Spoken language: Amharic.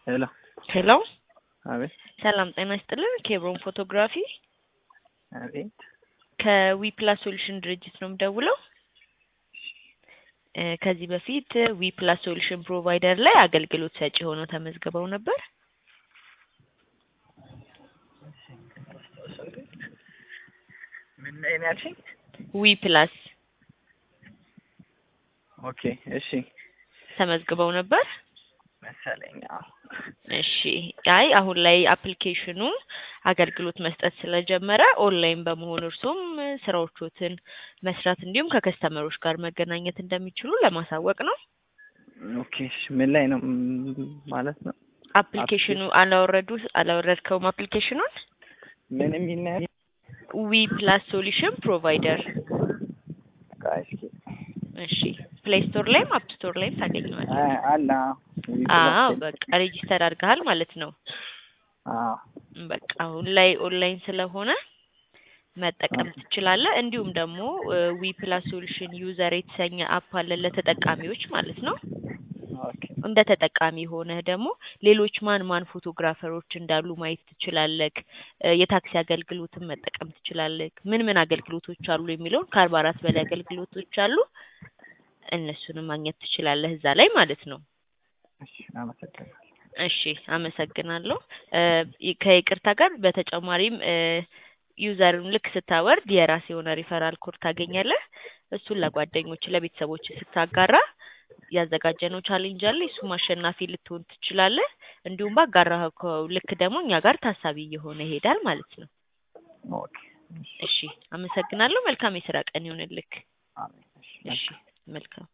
ሄሎ ሄሎ አቤት ሰላም ጤና ይስጥልን። ኬብሮን ፎቶግራፊ አቤት ከዊፕላስ ሶሉሽን ድርጅት ነው የምደውለው። እ ከዚህ በፊት ዊፕላስ ሶሉሽን ፕሮቫይደር ላይ አገልግሎት ሰጪ ሆነው ተመዝግበው ነበር። ምን ላይ ነው ያልሽኝ? ዊፕላስ ኦኬ እሺ ተመዝግበው ነበር። መሰለኝ። አዎ እሺ አይ አሁን ላይ አፕሊኬሽኑ አገልግሎት መስጠት ስለጀመረ ኦንላይን በመሆን እርሶም ስራዎቾትን መስራት እንዲሁም ከከስተመሮች ጋር መገናኘት እንደሚችሉ ለማሳወቅ ነው። ኦኬ እሺ ምን ላይ ነው ም- ማለት ነው? አፕሊኬሽኑ አላወረዱ አላወረድከውም? አፕሊኬሽኑን ምን የሚል ነው ያልሽኝ? ዊ ፕላስ ሶሉሽን ፕሮቫይደር ቆይ እስኪ እሺ ፕሌይ ስቶር ላይም አፕ ስቶር ላይም ታገኘዋለህ። አ- አለ አዎ በቃ ሬጂስተር አድርገሃል ማለት ነው። አዎ በቃ አሁን ላይ ኦንላይን ስለሆነ መጠቀም ትችላለህ። እንዲሁም ደግሞ ዊ ፕላስ ሶሉሽን ዩዘር የተሰኘ አፕ አለ ለተጠቃሚዎች ማለት ነው። ኦኬ እንደ ተጠቃሚ ሆነህ ደግሞ ሌሎች ማን ማን ፎቶግራፈሮች እንዳሉ ማየት ትችላለህ። እ የታክሲ አገልግሎትን መጠቀም ትችላለህ። ምን ምን አገልግሎቶች አሉ የሚለውን ከአርባ አራት በላይ አገልግሎቶች አሉ። እነሱንም ማግኘት ትችላለህ እዛ ላይ ማለት ነው። እሺ አመሰግናለሁ። እሺ አመሰግናለሁ። እ ከይቅርታ ጋር በተጨማሪም እ ዩዘርን ልክ ስታወርድ የራስ የሆነ ሪፈራል ኮድ ታገኛለህ። እሱን ለጓደኞች ለቤተሰቦች ስታጋራ ያዘጋጀነው ቻሌንጅ አለ። እሱም አሸናፊ ልትሆን ትችላለህ። እንዲሁም ባጋራኸው ልክ ደግሞ እኛ ጋር ታሳቢ እየሆነ ይሄዳል ማለት ነው። ኦኬ እሺ እሺ አመሰግናለሁ። መልካም የስራ ቀን ይሁንልክ። አሜን። እሺ እሺ መልካም